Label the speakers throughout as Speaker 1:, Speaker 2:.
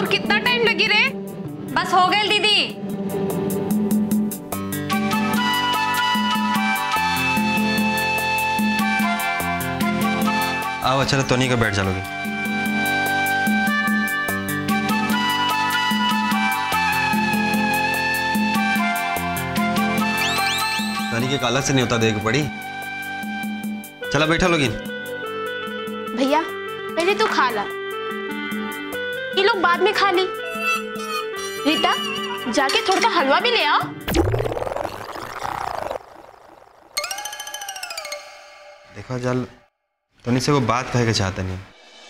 Speaker 1: कितना टाइम लगी रे
Speaker 2: बस हो गई दीदी
Speaker 3: आओ अच्छा तोनी का बैठ चलोगे तनी के काला से नहीं होता देख पड़ी चला बैठा लोगी
Speaker 1: भैया पहले तू खा ला ये लोग बाद में खा ली रीता जाके थोड़ा सा हलवा भी ले आओ
Speaker 3: देखो जल तनी से वो बात कहे के चाहता नहीं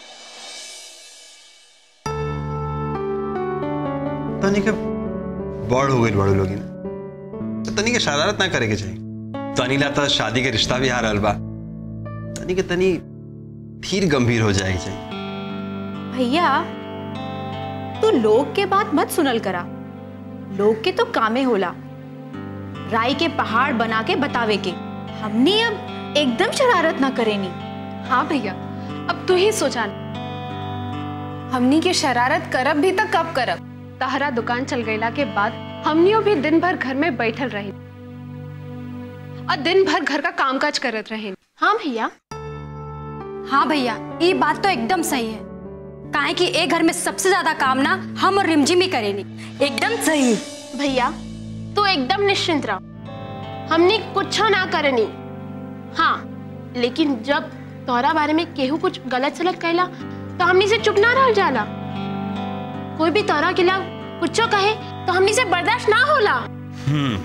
Speaker 3: तनी के बड़ हो गई बड़ो लोगी तो तनी के शरारत ना करे के चाहिए तनी ला तो शादी के रिश्ता भी आ रहल बा तनी के तनी धीर गंभीर हो जाए के चाहिए
Speaker 4: भैया तू लोग के बात मत सुनल करा लोग के तो कामे होला राई के पहाड़ बना के बतावे के हमने अब एकदम शरारत ना करेनी
Speaker 1: हाँ भैया अब तू ही सोचा हमनी के शरारत करब भी तो कब करब तहरा दुकान चल गईला के बाद हमनियों भी दिन भर घर में बैठल रही और दिन भर घर का कामकाज करत रहे हाँ भैया
Speaker 2: हाँ भैया ये बात तो एकदम सही है काहे कि एक घर में सबसे ज्यादा काम ना हम और रिमझिम ही करेनी एकदम सही
Speaker 1: भैया तू एकदम निश्चिंत रह हमने कुछ ना करनी हाँ लेकिन जब तोरा बारे में केहू कुछ गलत सलत कहला तो हमनी से चुप ना रह जाला कोई भी तोरा के खिलाफ कुछ कहे तो हमनी से बर्दाश्त ना होला
Speaker 3: हम्म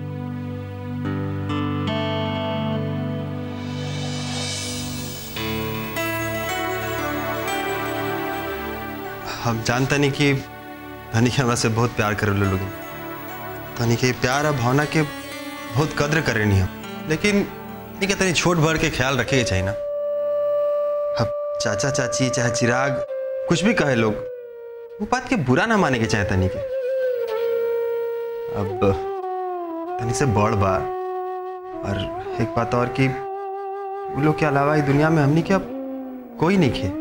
Speaker 3: हम जानता नहीं कि धनी के हमरा से बहुत प्यार करे लोग धनी के प्यार और भावना के बहुत कद्र करे नहीं हम लेकिन नहीं के तनी छोट भर के ख्याल रखे के चाहिए ना अब चाचा चाची चाहे चिराग कुछ भी कहे लोग वो बात के बुरा ना माने के चाहे तनी के अब तनी से बड़ बा और एक बात और कि वो लोग के अलावा इस दुनिया में हमनी के अब कोई नहीं खे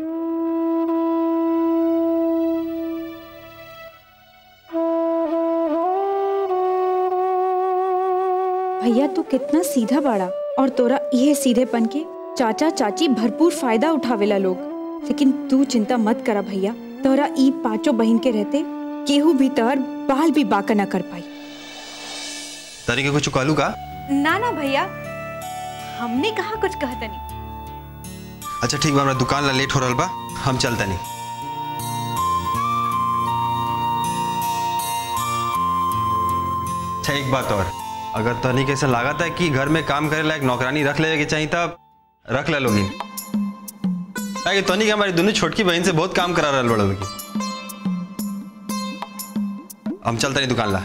Speaker 4: भैया तू कितना सीधा बाड़ा और तोरा ये सीधेपन के चाचा चाची भरपूर फायदा उठावेला लोग लेकिन तू चिंता मत करा भैया तोरा ई पांचों बहन के रहते केहू भी तोहर बाल भी बाका न कर पाई
Speaker 3: तनी के कुछ कहलू का
Speaker 4: ना ना भैया हमने कहा कुछ कहता नहीं
Speaker 3: अच्छा ठीक बा हमरा दुकान ला लेट हो रहल बा हम चलता नहीं अच्छा एक बात और अगर तनी के से लागत है कि घर में काम करे लायक नौकरानी रख लेवे के चाहिए तब रख ले लोगी ताकि तनी के हमारी दोनों छोटकी बहन से बहुत काम करा रहल बड़ा लोगी हम चलते नहीं दुकान ला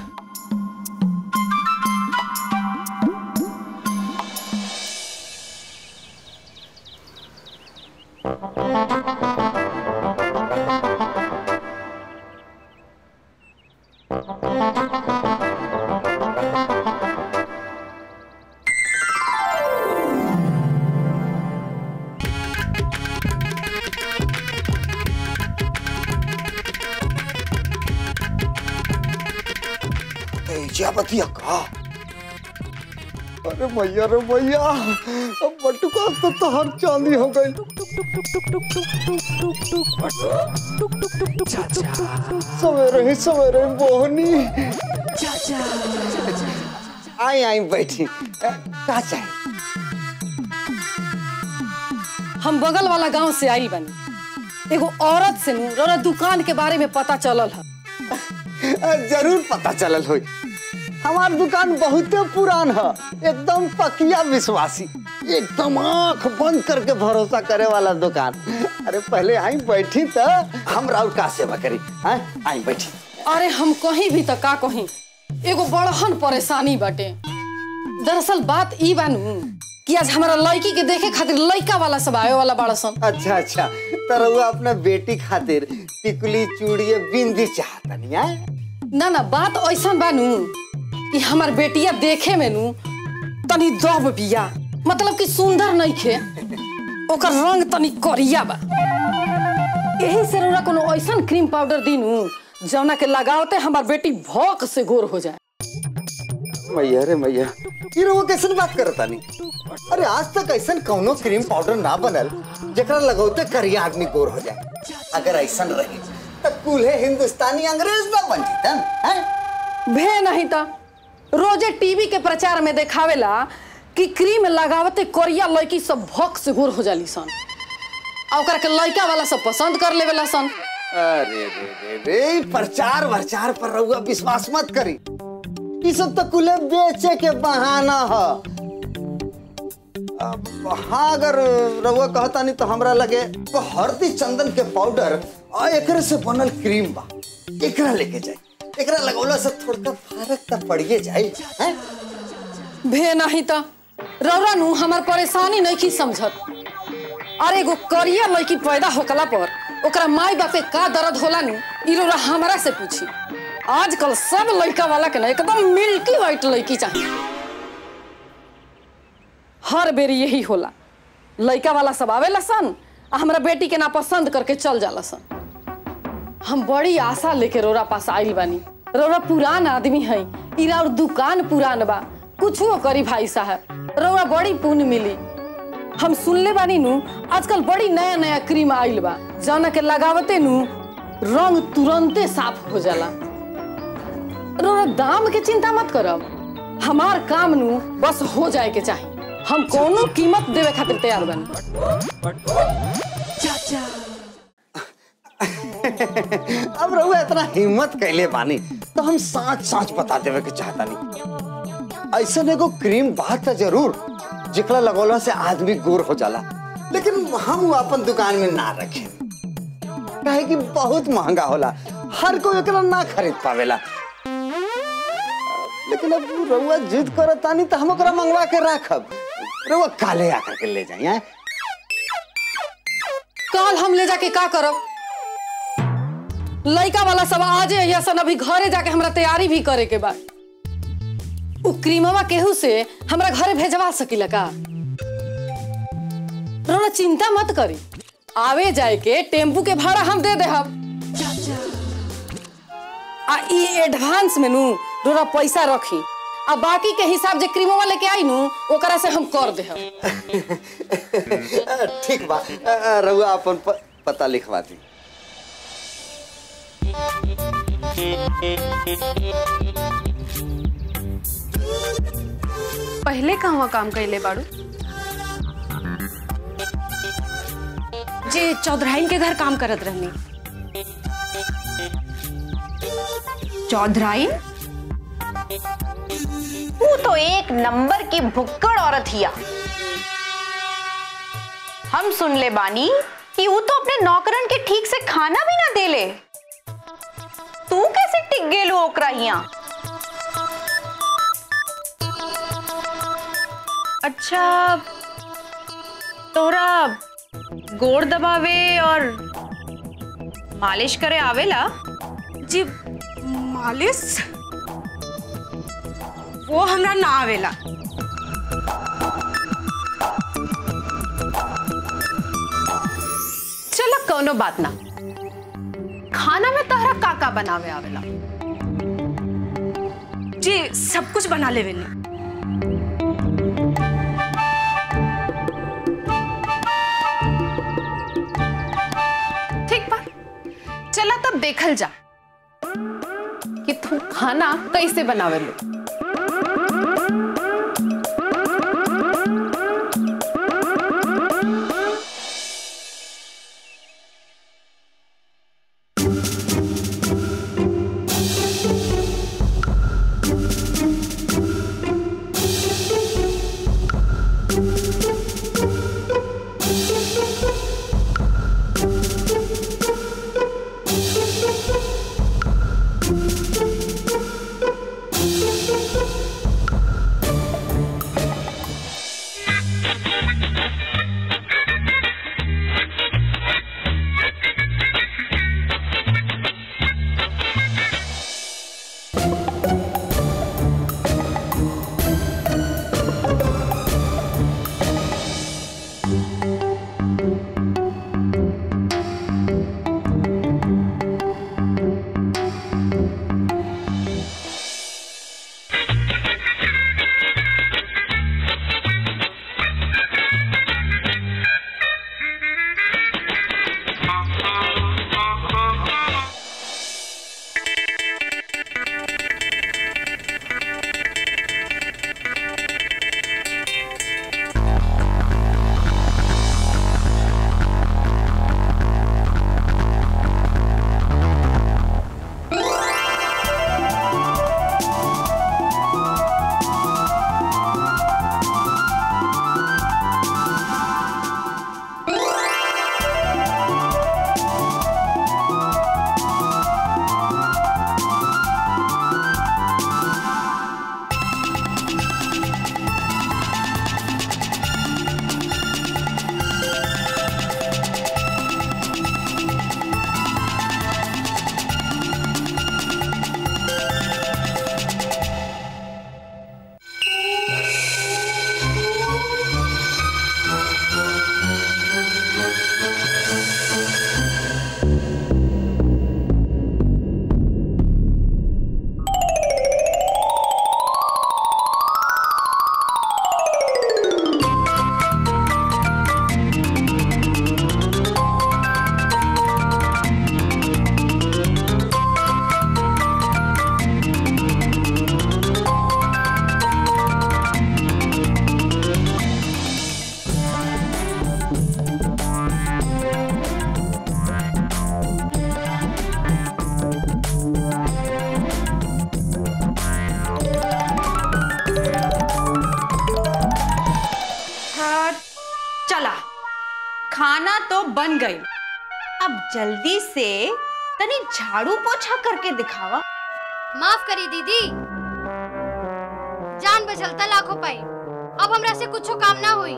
Speaker 5: तेजा बतिया का अरे भैया रे भैया अब बटुका तो तहर चांदी हो गई सवेरे ही सवेरे मोहनी आई आई बैठी अ, का चाहिए
Speaker 6: हम बगल वाला गांव से आई बनी एगो औरत से नु रौरा दुकान के बारे में पता चलल है
Speaker 5: अ, जरूर पता चलल होई हमार दुकान बहुत पुरान है एकदम पकिया विश्वासी एकदम आंख बंद करके भरोसा करे वाला दुकान अरे पहले आई बैठी तो हम राउर का सेवा करी हैं आई बैठी
Speaker 6: अरे हम कहीं भी तक का कहीं एगो बड़हन परेशानी बाटे दरअसल बात ई बानू कि आज हमारा लड़की के देखे खातिर लड़का वाला सब आवे वाला बड़ा सन
Speaker 5: अच्छा अच्छा तो रउआ अपना बेटी खातिर टिकुली चूड़िए बिंदी चाहतनी हैं
Speaker 6: ना ना बात ऐसा बानू कि हमार बेटिया देखे में नू तनी दब बिया मतलब कि सुंदर नहीं खे ओकर रंग तनी करिया बा यही से रउरा कोनो ऐसा क्रीम पाउडर दीनू जौना के लगावते हमार बेटी भौक से गोर हो जाए
Speaker 5: मैया रे मैया ये रहुआ कैसन बात करता नहीं अरे आज तक ऐसन कौनो क्रीम पाउडर ना बनल जकरा लगौते करिया आदमी गोर हो जाए अगर ऐसन रही तो कूल्हे हिंदुस्तानी अंग्रेज ना बन जीतन हैं
Speaker 6: भे नहीं था रोजे टीवी के प्रचार में देखावेला कि क्रीम लगावते कोरिया लड़की सब भौक से गोर हो जाली सन आ ओकरा के लड़का वाला सब पसंद कर लेवेला सन
Speaker 5: अरे रे रे रे प्रचार वरचार पर रहुआ विश्वास मत करी ये सब तो कुले बेचे के बहाना है अब हाँ अगर रहुआ कहता नहीं तो हमरा लगे तो हल्दी चंदन के पाउडर आ एकरे से बनल क्रीम बा एकरा लेके जाए एकरा लगौला से थोड़ा फर्क तो पड़िए जाए हैं
Speaker 6: भे नहीं था रौरा नु हमार परेशानी नहीं की समझत अरे एगो करिया लड़की पैदा होकला पर ओकरा माई बापे का दर्द होला नु ई रौरा हमरा से पूछी आजकल सब लड़का वाला के ना एकदम मिल्की व्हाइट लड़की चाहिए हर बेरी यही होला लड़का वाला सब आवेला सन आ हमरा बेटी के ना पसंद करके चल जाला सन हम बड़ी आशा लेके रोरा पास आइल बानी रोरा पुरान आदमी है इरा और दुकान पुरान बा कुछो करी भाई साहब रोरा बड़ी पुण्य मिली हम सुनले बानी नु आजकल बड़ी नया नया क्रीम आइल बा जौना के लगावते नु रंग तुरंते साफ हो जाला रोरा दाम के चिंता मत करब हमार काम नु बस हो जाए के चाहिए हम कोनो कीमत देवे खातिर तैयार बानी
Speaker 5: अब रहुआ इतना हिम्मत कैले बानी तो हम साच साच बता देवे के चाहता नहीं ऐसा एगो क्रीम बात तो जरूर जिकला लगौला से आदमी गोर हो जाला लेकिन हम वो अपन दुकान में ना रखे काहे कि बहुत महंगा होला हर कोई एकरा ना खरीद पावेला लेकिन अब रउआ जिद करतानी तो हम ओकरा मंगवा के रखब रउआ काले आकर के ले जाई हैं
Speaker 6: कल हम ले जाके का करब लड़का वाला सब आजे या सन अभी घरे जाके हमरा तैयारी भी करे के बा उ क्रीमवा केहू से हमरा घरे भेजवा सकीला का रोना चिंता मत करी आवे जाए के टेम्पू के भाड़ा हम दे देहब आ ई एडवांस में नु रोना पैसा रखी आ बाकी के हिसाब जे क्रीमवा लेके आई नु ओकरा से हम कर देहब
Speaker 5: ठीक बा अ, अ, रउआ अपन प, पता लिखवा दी
Speaker 2: पहले कहवा काम कैले बाड़ू जे चौधराइन के घर काम करत रहनी चौधराइन
Speaker 7: वो तो एक नंबर की भुक्कड़ औरत हिया हम सुन ले बानी कि वो तो अपने नौकरन के ठीक से खाना भी ना देले तू कैसे टिक गेलू ओकरा हिया
Speaker 2: अच्छा तोरा गोड़ दबावे और मालिश करे आवेला जी मालिश वो हमरा ना आवेला चलो कोनो बात ना खाना में तहरा का का बनावे आवेला जी सब कुछ बना लेवेली ठीक बा चला तब देखल जा कि तू खाना कैसे बनावे लो
Speaker 7: बन गई अब जल्दी से तनी झाड़ू पोछा करके दिखावा
Speaker 2: माफ करी दीदी जान बचलता लाखों पाई अब हमरा से कुछो काम ना हुई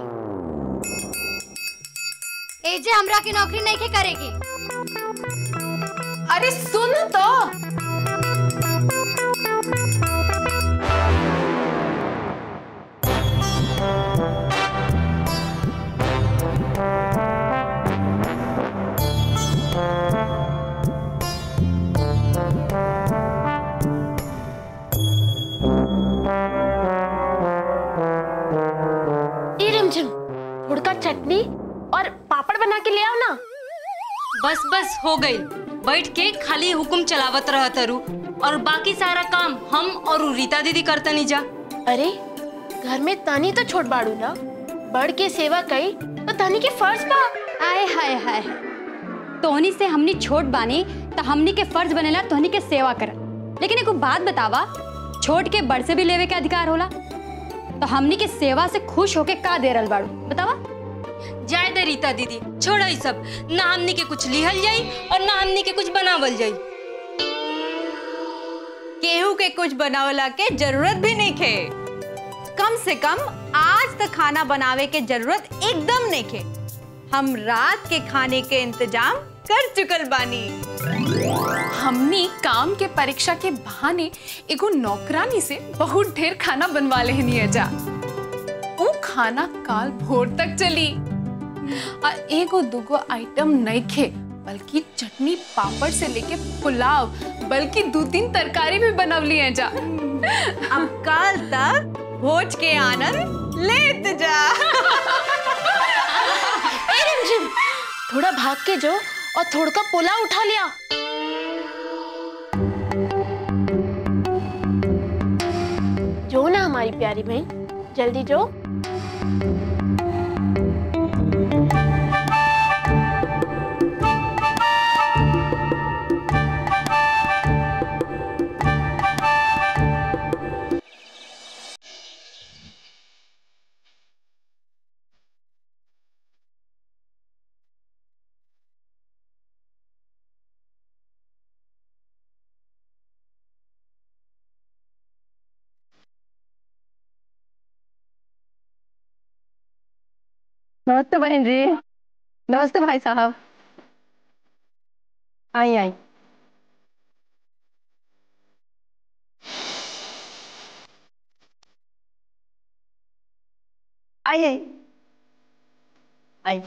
Speaker 2: एजे हमरा की नौकरी नहीं के करेगी
Speaker 1: अरे सुन तो ए रिमझिम हुड़का चटनी और पापड़ बना के ले आओ ना
Speaker 8: बस बस हो गई बैठ के खाली हुकुम चलावत रह तरु और बाकी सारा काम हम और उ रीता दीदी करतनी जा
Speaker 1: अरे घर में तानी तो छोट बाड़ू ना बड़ के सेवा कई तो तानी के फर्ज बा
Speaker 2: आए हाय हाय तोहनी से हमनी छोट बानी तो हमनी के फर्ज बनेला तोहनी के सेवा कर लेकिन एगो बात बतावा छोट के बड़ से भी लेवे के अधिकार होला तो हमनी के सेवा से खुश होके का दे रहल बाड़ू बतावा
Speaker 8: जाए दे रीता दीदी छोड़ा ई सब ना हमनी के कुछ लिहल जाई और ना हमनी के कुछ बनावल जाई
Speaker 7: केहू के कुछ बनावला के जरूरत भी नहीं खे कम से कम आज तक खाना बनावे के जरूरत एकदम नहीं खे हम रात के खाने के इंतजाम कर चुकल बानी
Speaker 9: हमनी काम के परीक्षा के बहाने एगो नौकरानी से बहुत ढेर खाना बनवा लेहनी है जा वो खाना काल भोर तक चली आ एगो दूगो आइटम नहीं खे बल्कि चटनी पापड़ से लेके पुलाव बल्कि दो तीन तरकारी भी बनवली है जा
Speaker 7: अब कल तक भोज के आनंद लेत जा
Speaker 1: ए रिमझिम थोड़ा भाग के जो और थोड़ा का पोला उठा लिया जो ना हमारी प्यारी बहन जल्दी जो
Speaker 6: नमस्ते बहन जी नमस्ते भाई साहब आई आई आई आई आई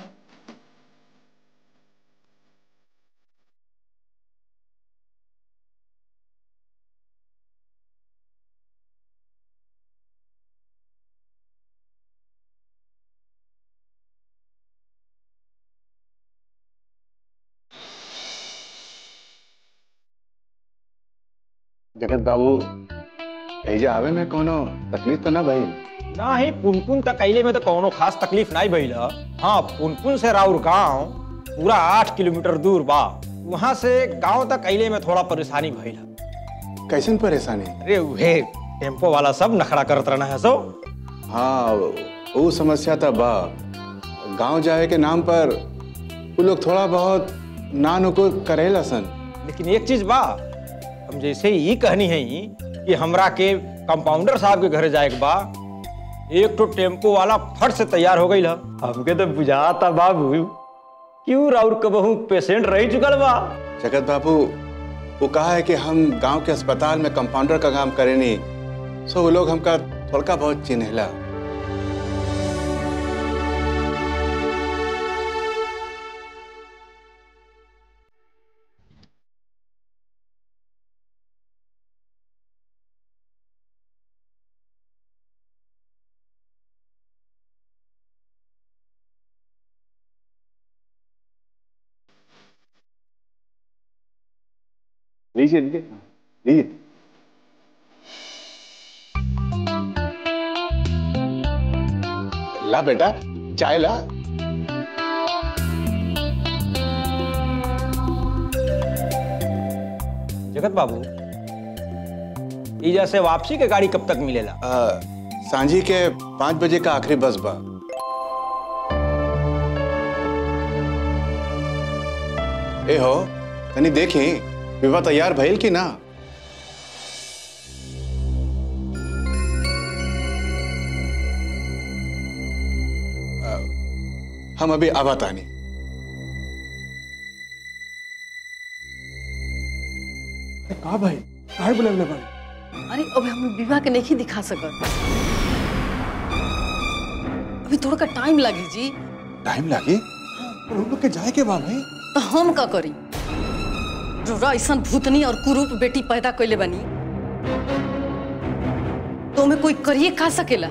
Speaker 10: जगत बाबू ऐजा आवे में कोनो तकलीफ तो ना भइल
Speaker 11: ना ही पुनपुन तक अइले में तो कोनो खास तकलीफ नहीं भइल ह। हाँ पुनपुन से राउर गांव पूरा आठ किलोमीटर दूर बा वहाँ से गांव तक अइले में थोड़ा परेशानी भइल ह।
Speaker 10: कैसन परेशानी
Speaker 11: अरे उहे टेम्पो वाला सब नखड़ा करत रहना है सो
Speaker 10: हाँ वो समस्या तो बा गांव जाए के नाम पर वो लोग थोड़ा बहुत ना नुकुर करेला सन
Speaker 11: लेकिन एक चीज बा हम जैसे ही कहनी है कि हमरा के कंपाउंडर साहब के घर जाए के बा एक तो टेम्पो वाला फट से तैयार हो गई ह हमके तो बुझाता बाबू क्यों राउर कबहू पेशेंट रह चुकल बा
Speaker 10: जगत बाबू वो कहा है कि हम गांव के अस्पताल में कंपाउंडर का काम करे नहीं सो वो लोग हमका थोड़ा बहुत चिन्हला लीजिए लीजिए लीजिए ला बेटा चाय ला
Speaker 11: जगत बाबू ईजा से वापसी के गाड़ी कब तक मिलेला
Speaker 10: आ, सांझी के पाँच बजे का आखिरी बस बा ए हो तनी देखी विवाह तैयार भइल कि ना अ, हम अभी आवा तानी
Speaker 12: का भाई काहे बुलावले बाड़ी
Speaker 6: अरे अब हम विवाह के नहीं दिखा सकत अभी थोड़ा का टाइम लगी जी
Speaker 10: टाइम लागी
Speaker 12: पर हम लोग के जाए के बा भाई
Speaker 6: तो हम का करी रोरा ऐसा भूतनी और कुरूप बेटी पैदा कैले बनी तो में कोई करिए खा सकेला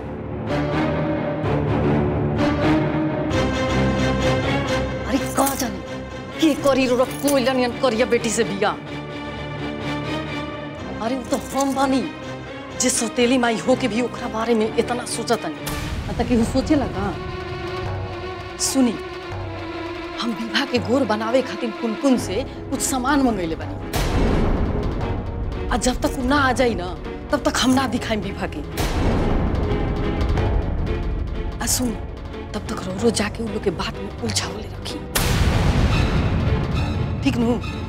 Speaker 6: अरे का जाने के करी रोरा कोई लनियन करिया बेटी से बिया अरे वो तो हम बानी जे सौतेली माई हो के भी ओकरा बारे में इतना सोचत नहीं अतः कि सोचे लगा सुनी हम विवाह के गोर बनावे खातिर कुनकुन से कुछ सामान मंगैले बानी आ जब तक उ ना आ जाई ना तब तक हम ना दिखाई विवाह के आ सुन तब तक रो रो जाके उन लोग के बात में उलझावले रखी ठीक नू